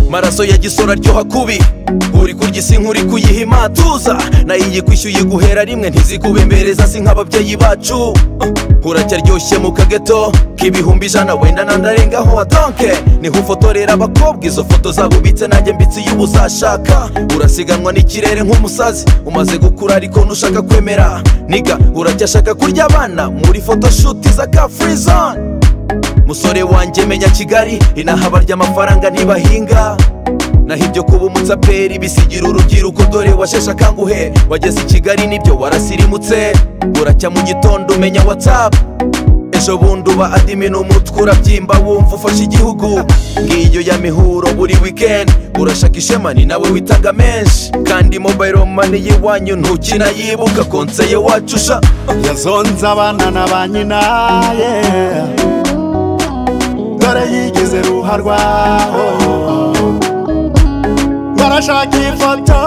amaso ya gisoro aryoha kubi uri kurya isi nk'uri kuyiha imatuza nayo iyi kwishyuye guhera rimwe ntizikubemereza si nk'ababyeyi bacu Uh, uracyaryoshye mu kageto k'ibihumbi ijana wenda nanarengaho adonke niho ufotorera abakobwa izo foto zabo ubitse nanjye mbitse iyo uba uzashaka urasiganwa n'ikirere nk'umusazi umaze gukura ariko ntushaka kwemera niga uracyashaka kurya abana muri photoshoot za ka free zone musore wanjye menya kigali inahaba ry'amafaranga ntibahinga naho ibyo kuba umutsaperi bisigira urubyiruko dore washeshe akanguhe wageze i kigali nibyo warasirimutse uracya mu gitondo umenya watsapu ejo bundi uba adimina umutwe urabyimba wumva ufashe igihugu ngiyo ya mihuro buri wikendi urashaka ishema ni nawe witanga menshi kandi mobayiro mani y'iwanyu ntukinayibuka konseye wacu sha yazonze abana na ba nyina yeah. dore yigize ruha rwaho ntarashaka ifoto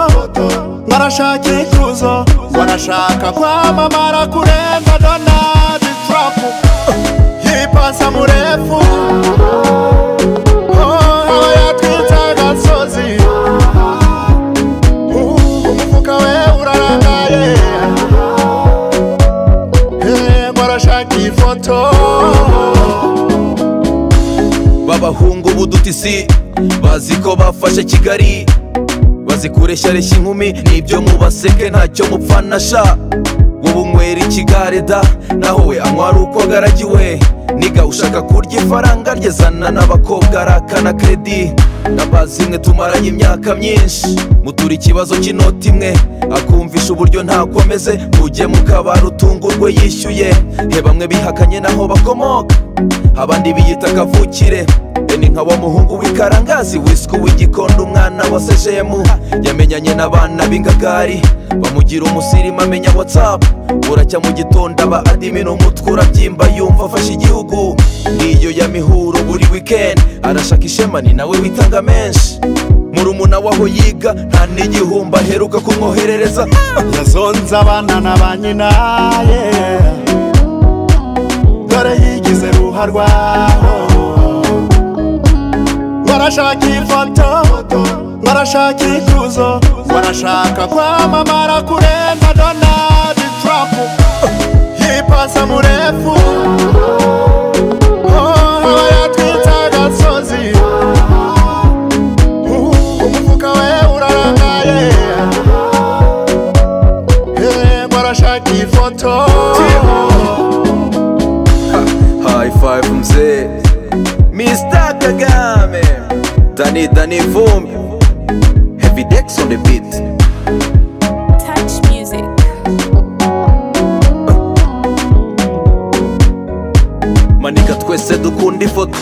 ntarashaka ikuzo barashaka kwamamara kurenga donald trump yipasa murefu Oh, aba yatwitse agasozi Uh, umufuka we urarangaye Eh, barashaka ifoto b'abahungu b'udutisi bazi ko bafashe kigali bazi kureshya inkumi nibyo mubaseke ntacyo mupfana sha wowe unywera ikigare da naho we anywa ari uko agaragiwe niga ushaka kurya ifaranga ryezana n'abakobwa arakana kredi n'abazi mwe tumaranye imyaka myinshi mutura ikibazo cy'inoti imwe akumvisha uburyo ntako ameze ujye mu kabari utungurwe yishyuye he bamwe bihakanye naho bakomoka abandi biyita kavukire we ni nka wa muhungu w'ikarangazi wiswe w'igikondo umwana wa sejemu yamenyanye n'abana b'ingagari bamugira umusirimu amenya watsapu uracya mu gitondo aba adimina umutwe urabyimba yumva afashe igihugu ngiyo ya mihuro buri wikendi arashaka ishema ni nawe witanga menshi murumuna waho yiga nta n'igihumbi aheruka kumwoherereza yazonze abana na ba nyina yeah. dore yigize ruha rwaho barashaka ifoto barashaka ikuzo barashaka kwamamara kurenga donald trump yipasa murefu Oh, aba yatwitse agasozi Uh, umufuka we urarangaye Eh, barashaka ifoto High five mzee Mr. Kagame Dani Dani Vumbi Heavy Dex on the beat Touch music. Manika twese dukunda ifoto